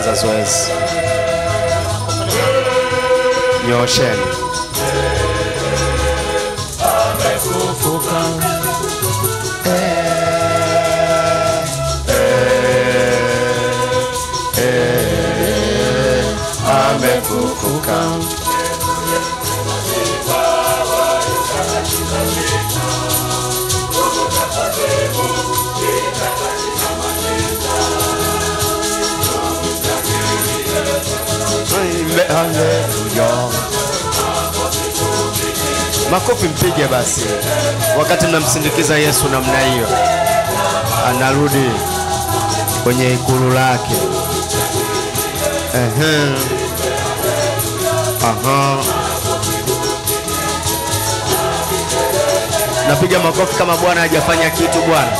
tunaanza zoezi. Nyoosheni. Amefufuka. Amen, haleluya. Makofi mpige basi, wakati mnamsindikiza Yesu namna hiyo, anarudi kwenye ikulu lake. Ehe. Aha. Napiga makofi kama Bwana hajafanya kitu Bwana.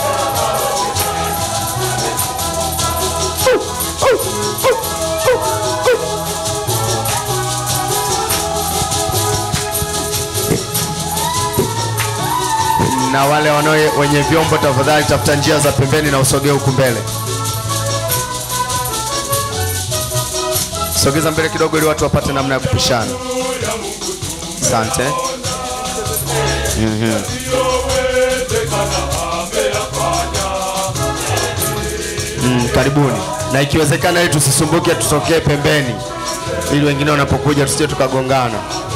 na wale wanao wenye vyombo, tafadhali tafuta njia za pembeni na usogee huku mbele. Sogeza mbele kidogo, ili watu wapate namna ya kupishana. Asante. Mhm. Mm, karibuni, na ikiwezekana, ili tusisumbuke, tutokee pembeni, ili wengine wanapokuja tusije tukagongana.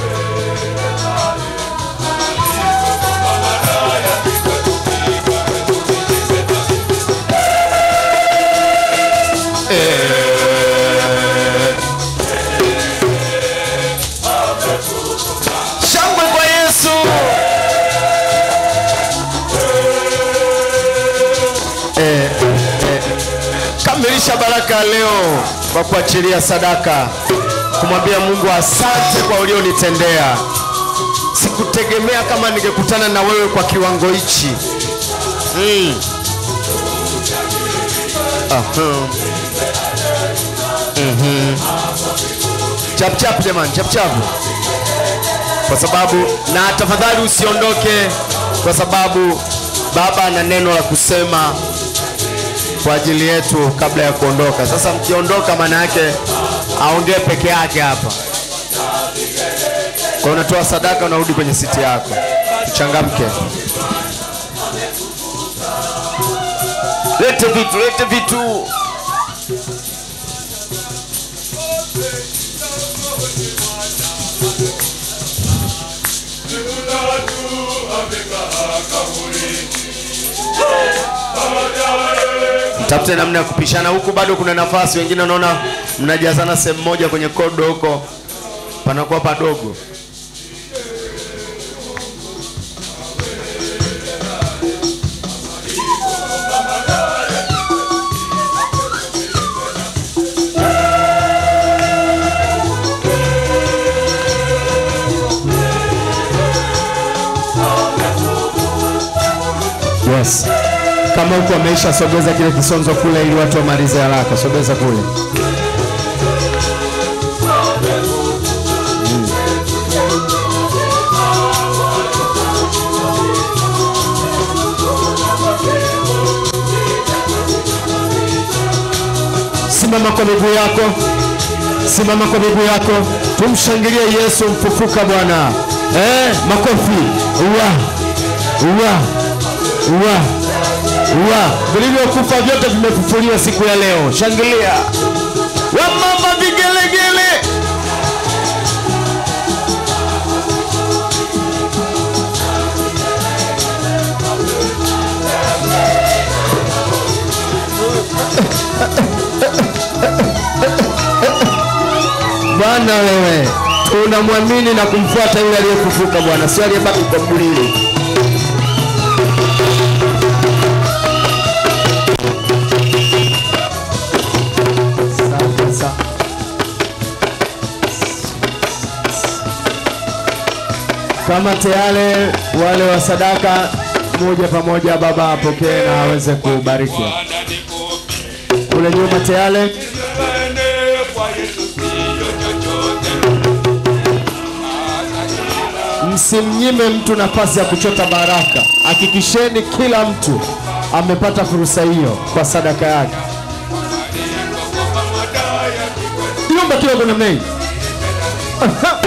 Shangwe kwa Yesu. Eh, eh. Kamilisha baraka leo kwa kuachilia sadaka, kumwambia Mungu asante kwa ulionitendea. Sikutegemea kama ningekutana na wewe kwa kiwango hichi. Mm. Aha. Mhm. Chap chap jamani, chap chap kwa sababu na tafadhali usiondoke, kwa sababu baba ana neno la kusema kwa ajili yetu kabla ya kuondoka. Sasa mkiondoka, maana yake aongee peke yake hapa. Kwa hiyo unatoa sadaka, unarudi kwenye siti yako. Changamke, lete vitu, lete vitu. Mtafute namna ya kupishana huku, bado kuna nafasi. Wengine unaona mnajazana sehemu moja kwenye kodo huko, panakuwa padogo. Yes. Kama huku ameisha, sogeza kile kisonzo kule, ili watu wamalize haraka. Sogeza kule. Mm. Simama kwa miguu yako, simama kwa miguu yako, tumshangilie Yesu mfufuka Bwana. Eh, makofi. Uwa. Uwa. Uwa. Uwa. Vilivyokufa vyote vimefufuliwa siku ya leo. Shangilia. Wamama vigelegele. Bwana wewe, tunamwamini na kumfuata yule aliyefufuka Bwana, sio aliyebaki kwa kaburini. Asante sana. Kama tayari wale wa sadaka moja pamoja, baba apokee na aweze kubariki. Kule nyuma tayari Msimnyime mtu nafasi ya kuchota baraka. Hakikisheni kila mtu amepata fursa hiyo kwa sadaka yake. naomba kidogo namna hii Aha.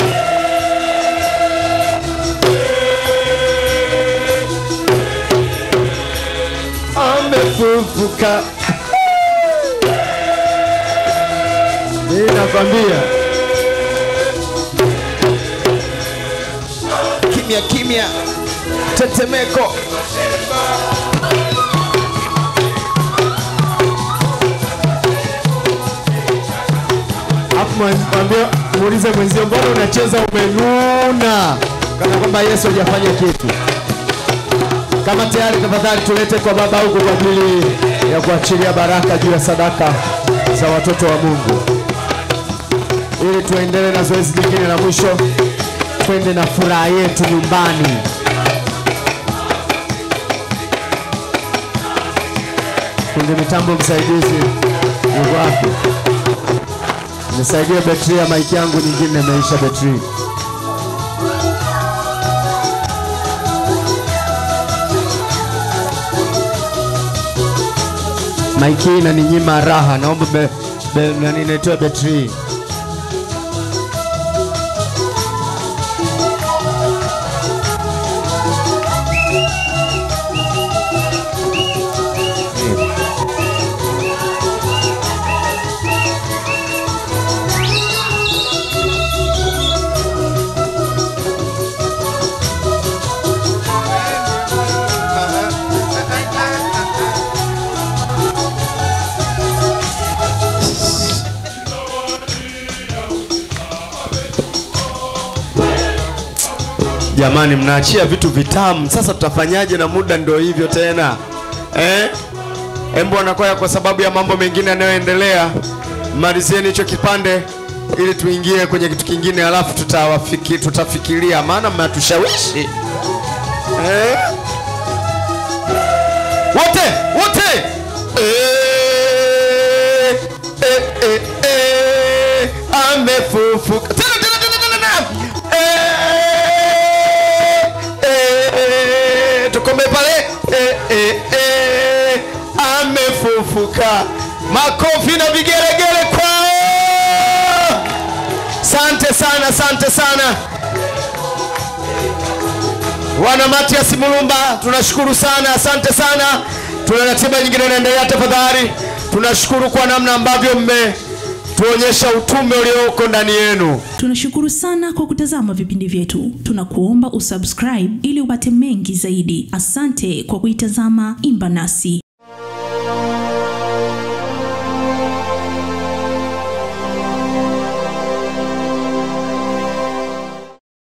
amefufuka Mimi nakwambia kimya kimya tetemeko Alafu mwambie muulize mwenzio, mbona unacheza umenuna, kana kwamba Yesu hajafanya kitu. Kama tayari, tafadhali tulete kwa baba huko kwa ajili ya kuachilia baraka juu ya sadaka za watoto wa Mungu, ili tuendelee na zoezi lingine la mwisho, twende na furaha yetu nyumbani. Fundi mitambo msaidizi yuko wapi? Nisaidie betri ya maiki yangu nyingine imeisha betri. Maiki hii inaninyima raha, naomba be, be, nani nitoe betri. Jamani, mnaachia vitu vitamu. Sasa tutafanyaje na muda ndio hivyo tena eh? Embo anakwaya kwa sababu ya mambo mengine yanayoendelea. Malizieni hicho kipande ili tuingie kwenye kitu kingine, alafu tutawafiki, tutafikiria, maana mnatushawishi eh? Wote wote eh, eh, eh, eh, amefufuka tena tena tena tena tena eh, eh, tukome pale eh, eh, eh, amefufuka. Makofi na vigelegele kwao. Sante sana, sante sana wana Matias Mulumba, tunashukuru sana, asante sana. Tuna ratiba nyingine inaendelea, tafadhali. Tunashukuru kwa namna ambavyo mmetuonyesha utume ulioko ndani yenu. Tunashukuru sana kwa kutazama vipindi vyetu. Tunakuomba usubscribe ili upate mengi zaidi. Asante kwa kuitazama Imba Nasi.